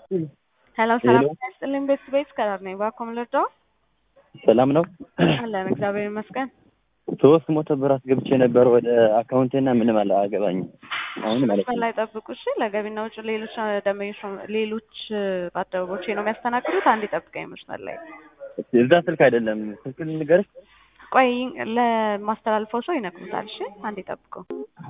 ሄሎ ሰላም ያስጥልኝ ቤት ቤት ከዳር ነኝ ባኮም ልርዳ ሰላም ነው አለን እግዚአብሔር ይመስገን ሶስት መቶ ብር አስገብቼ ነበር ወደ አካውንቴና ምንም አላገባኝም አሁን ማለት ነው ላይ ጠብቁ እሺ ለገቢና ውጭ ሌሎች ደንበኞች ሌሎች ባልደረቦቼ ነው የሚያስተናግዱት አንድ ጠብቀኝ መስመር ላይ እዛ ስልክ አይደለም ስልክ ልንገርሽ ቆይ ለማስተላልፈው ሰው ይነግሩታል እሺ አንድ ጠብቀው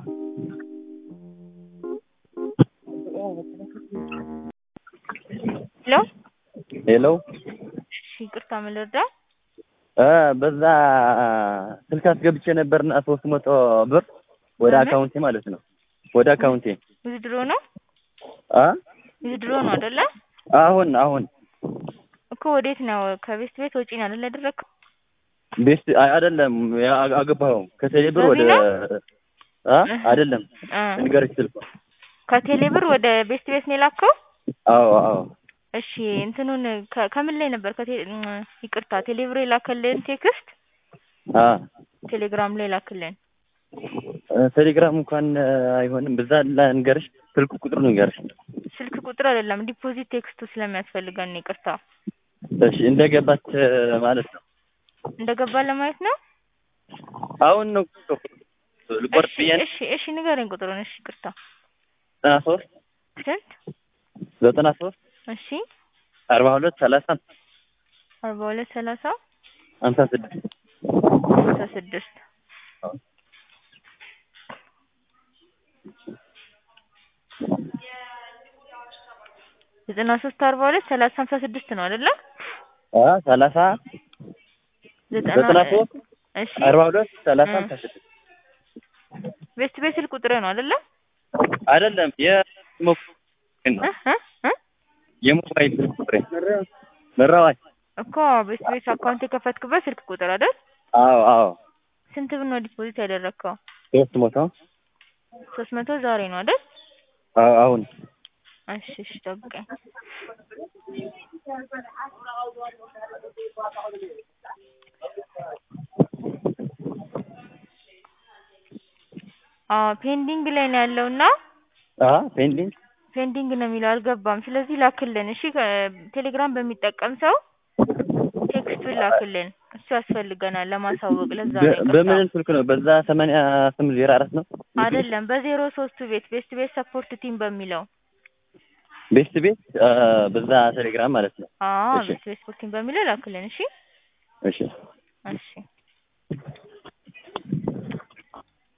ሄሎ ሄሎ እሺ ይቅርታ ምን ልርዳ? እ በዛ ስልክ አስገብቼ ነበርና ሶስት መቶ ብር ወደ በምን? አካውንቴ ማለት ነው ወደ አካውንቴ ውድድሮ ነው አ ውድድሮ ነው አይደለ? አሁን አሁን እኮ ወዴት ነው? ከቤት ቤት ወጪ ነው አይደለ ያደረግከው? ቤት አይ አይደለም ያ- አገባኸው ከቴሌ ብር ወደ በዚህ አ አይደለም እ ንገርሽ ስልኩ ከቴሌ ብር ወደ ቤት ቤት ነው የላከው? አዎ አዎ እሺ እንትኑን ከ- ከምን ላይ ነበር? ከቴ እም፣ ይቅርታ ቴሌ ብር የላከልን ቴክስት አ ቴሌግራም ላይ ላክልን። እ ቴሌግራም እንኳን እ፣ አይሆንም በዛ ልንገርሽ ስልኩ ቁጥሩ ንገርሽ ስልክ ቁጥር አይደለም ዲፖዚት ቴክስቱ ስለሚያስፈልገን ነው። ይቅርታ እሺ እንደገባች እ፣ ማለት ነው እንደገባ ለማየት ነው። አሁን ነው ልቆርጥ እሺ ብዬ ነው እሺ እሺ ንገረኝ ቁጥሩን። እሺ ይቅርታ ዘጠና ሶስት ስንት? ዘጠና ሶስት እሺ አርባ ሁለት ሰላሳ አርባ ሁለት ሰላሳ ሀምሳ ስድስት ሀምሳ ስድስት ዘጠና ሶስት አርባ ሁለት ሰላሳ ሀምሳ ስድስት ነው አይደለ? አ ሰላሳ ዘጠና ሶስት እሺ አርባ ሁለት ሰላሳ እ። ሀምሳ ስድስት ቤስት ቤት ስልክ ቁጥር ነው አይደለ? አይደለም የሞባይል ነው እ እ እ የሞባይል ስልክ ቁጥሬ መራዋይ እኮ ቤስት ቤት አካውንት የከፈትክበት ስልክ ቁጥር አይደል? አዎ አዎ ስንት ብር ነው ዲፖዚት ያደረግከው? ሶስት መቶ ሶስት መቶ ዛሬ ነው አይደል? አዎ አሁን እሺ እሺ ጠብቀኝ። አዎ ፔንዲንግ ላይ ነው ያለውና አ ፔንዲንግ ፔንዲንግ ነው የሚለው አልገባም። ስለዚህ ላክልን እሺ። ከ- ቴሌግራም በሚጠቀም ሰው ቴክስቱን ላክልን። እሱ ያስፈልገናል ለማሳወቅ። ለዛ ነው በ- ይቅርታ። በምን ስልክ ነው በዛ ሰማንያ ስምንት ዜሮ አራት ነው አይደለም በዜሮ ሶስቱ ቤት ቤስት ቤት ሰፖርት ቲም በሚለው ቤስት ቤት አ፣ በዛ ቴሌግራም ማለት ነው አዎ እሺ። ቤስት ቤት ሰፖርት ቲም በሚለው ላክልን። እሺ እሺ እሺ